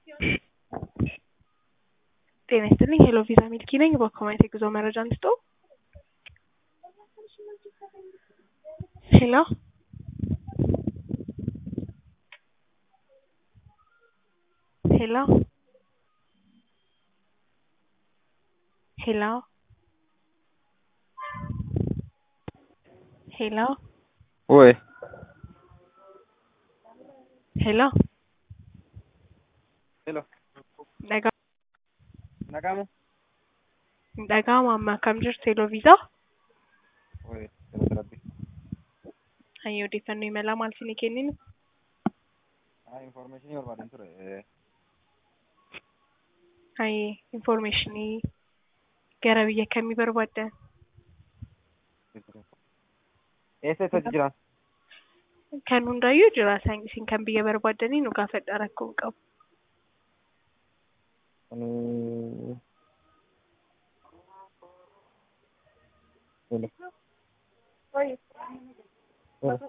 ጤና ይስጥልኝ ሄሎ ቪዛ ሚልኪ ነኝ። በኮሜንት የጉዞ መረጃ እንስጦ። ሄሎ ሄሎ ሄሎ ሄሎ Oi. ሄሎ Hello. Dhagaa Nagamu? dhaga'ama amma akkam jirtu ሄሎ viizaa Oi. Jala rabbi. hayyoo odeeffannoo imalaa maal isinii kenninu Ah, information barbaadan ture. Eh, hayyee infoormeeshinii gara biyya kamii barbaaddan Eessa eessatti jiran? kan hundaayyuu jira isaan isin kan biyya barbaaddanii nu gaafadha rakkoo hin qabu Ani... Hello. Hello.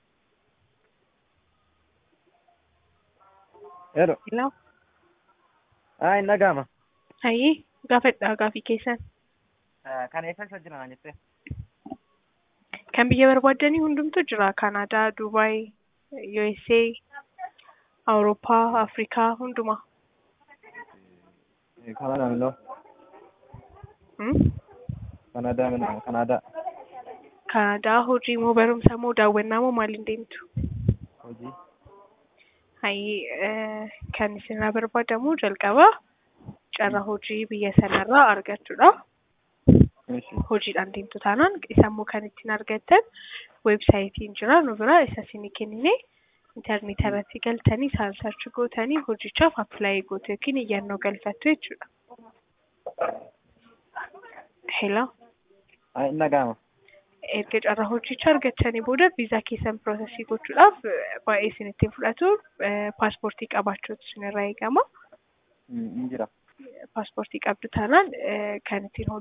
Hello. Hello. Ah, hin dhaga'ama. hayyee gaafadha gaafii keessan Ah, Kan eessa eessa jiran jettee? kan biyya barbaaddanii hundumtu jira kanaadaa duubaay USA awurooppaa afrikaa hundumaa Kanaadaa miloo. Hmm? Kanaadaa min Kanaadaa. kanaadaa hojii moo barumsa moo daawwannaa moo maaliin deemtu Hojii. hayyee eh, kan isinirraa barbaadamu jalqaba carraa hojii biyya sanarraa argachuudha Eeshi. hojiidhaan deemtu taanaan isammoo kan ittiin argattan weebsaayitiin jira nu bira isa isinii kennine intarneet irratti galtanii isaan sarchi gootanii hojichaaf appilaayi gootu yookiin iyyannoo galfattu jechuudha. Hello. Ah, hin dhaga'ama. erga carraa hojichaa argattanii booda viizaa keessan piroosesii gochuudhaaf eh, baay'ee isin ittiin fudhatu eh, paaspoortii qabaachuutu isinirraa eegama. Hin jira. Paaspoortii qabdu taanaan eh, kan ittiin